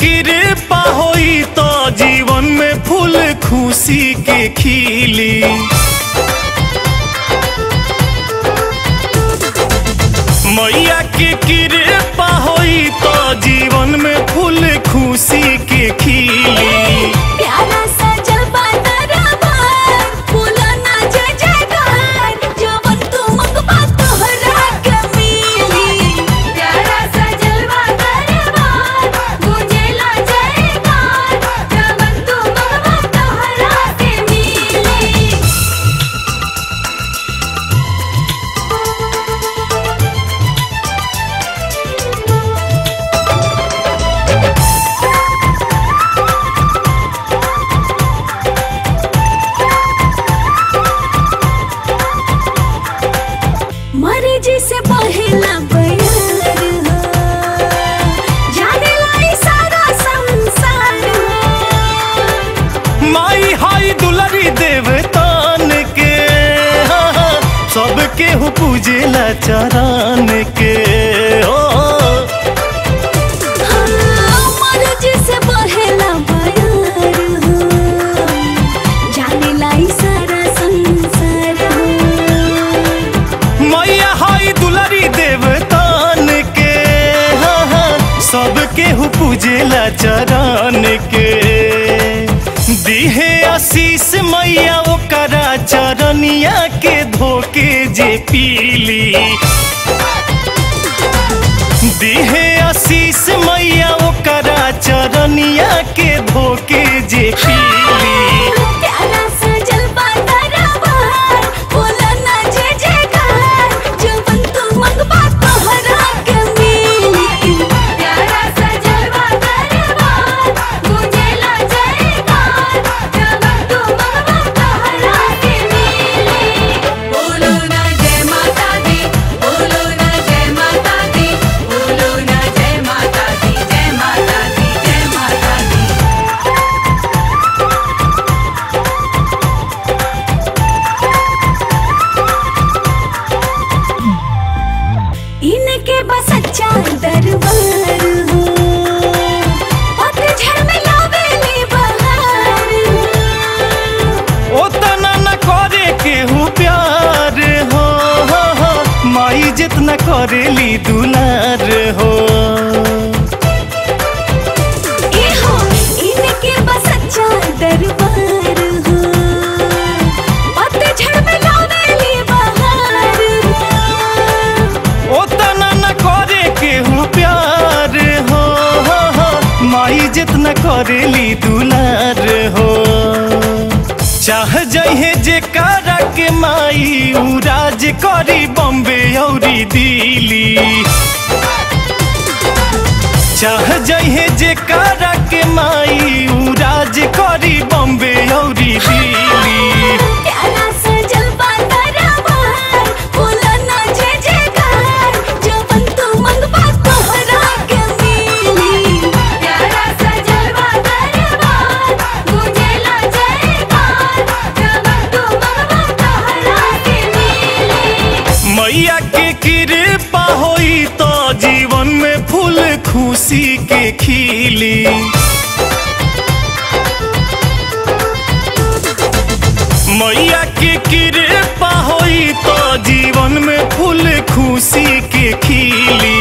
कृपा होई तो जीवन में फूल खुशी के खिली मैया के कृपा होई तो जीवन में फूल खुशी के खिली प्यारा सजल दरबार फूलो ना जय जयकार जवन तू मंगबा तोहरा के मिली प्यारा सजल दरबार गुंजेला जयकार जवन तू मंगबा तोहरा के मिली मर्जी से बहेला बयार हो जाने लाई सारा संसार हो माई हाई दुलरी देवतान के हाँ, हाँ, सबके हु पूजेला चरण के ओ हाँ, मर्जी से बहेला बयार हो जाने लाई सारा संसार हो मैया हाई दुलरी देवतान के हाँ, हाँ, सबके हु पूजेला चरण के दिहे आशीष मैया ओकरा चरनिया के धोके जे पीली दिहे आशीष मैया ओकरा चरनिया के धोके जे पीली प्यारा सजल दरबार फूलो ना जय जयकार जवन तू मंगबा तोहरा के मिली प्यारा सजल दरबार गुंजेला जयकार जवन तू मंगबा तोहरा के मिली बोलो ना जय माता दी बोलो ना जय माता दी बोलो ना जय माता दी जय माता दी जय माता दी इनके बस अच्छा दरबार हो पतझड़ में लावेली बहार ओतना न करे केहू प्यार हो हो, हो, माई जितना करेली दुलार हो ए हो इनके बस अच्छा दरबार हो पतझड़ में लावेली बहार ओतना न करे केहू प्यार हो हो, हो, माई जितना करेली दुलार हो चाह जहे जे कारा के माई उ राज करी बम्बे औरी दिल्ली चाह जहे जे कारा के माई उ राज करी बम्बे औरी दिल्ली प्यारा सजल दरबार फूलो ना जय जयकार जवन तू मंगबा तोहरा के मिली प्यारा सजल दरबार गुंजेला जयकार जवन तू मंगबा तोहरा के मिली मैया के कृपा होई तो जीवन में फूल खुशी के खिली मैया के कृपा होई तो जीवन में फूल खुशी के खिली